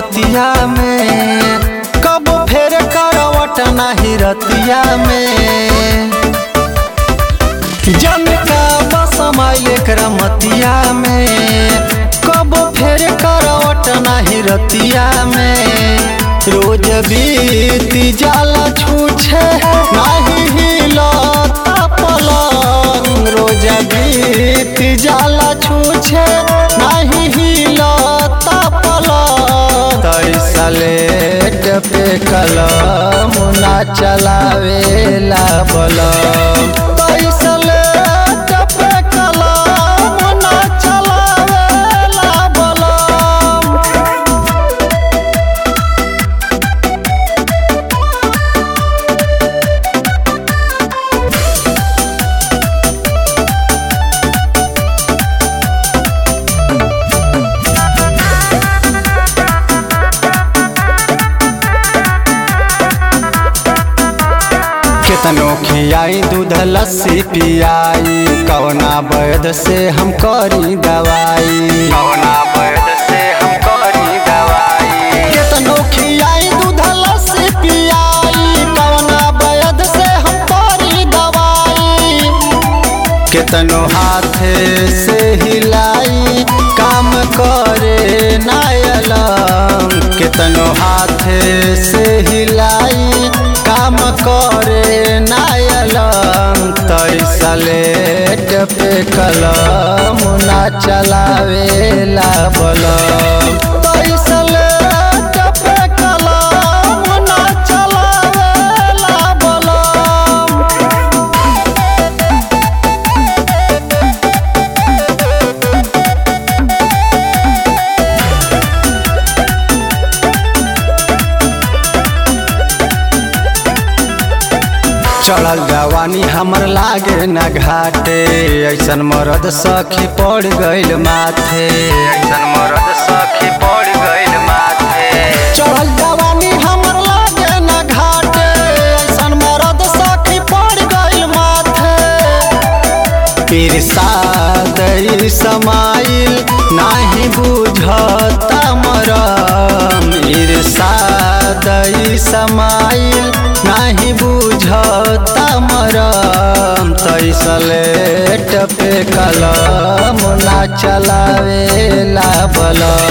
मतिया में कब फेर करवट नाही रतिया में जन का बसमाइल एकरा मतिया में कब फेर करवट नाही रतिया में रोज बीती जाला छूछे नाही हिलता पलंग रोज बीती जाला छूछे नाही हिलता पलंग तैसा लेट पे कलम ना चलावेला बलम तैसा लेट पे कलम ना चलावेला बलम केतनो खियाई दूध लस्सी पियाई कवना वैद से हम करी दवाई कवना वैद से हम करी दवाई केतनो खियाई दूध लस्सी पियाई कवना वैद से हम करी दवाई केतनो हाथे से हिलाई काम करे नायलम केतनो हाथे से हिलाई काम करे नायलम तैसा लेट पे कलम ना चलावेला बलम तैसा लेट पे कलम ना चलावेला बलम चढ़ल जवानी हमर लागे न घाटे ऐसन मरद सखी पड़ गइल माथे ऐसन मरद सखी पड़ गइल माथे चढ़ल जवानी हमर लागे न घाटे ऐसन मरद सखी पड़ गइल माथे इरसाद समाइल नाही बुझता मरम इरसाद समाइल नाही बुझता मरम तैसा लेट पे कलम ना चलावेला बलम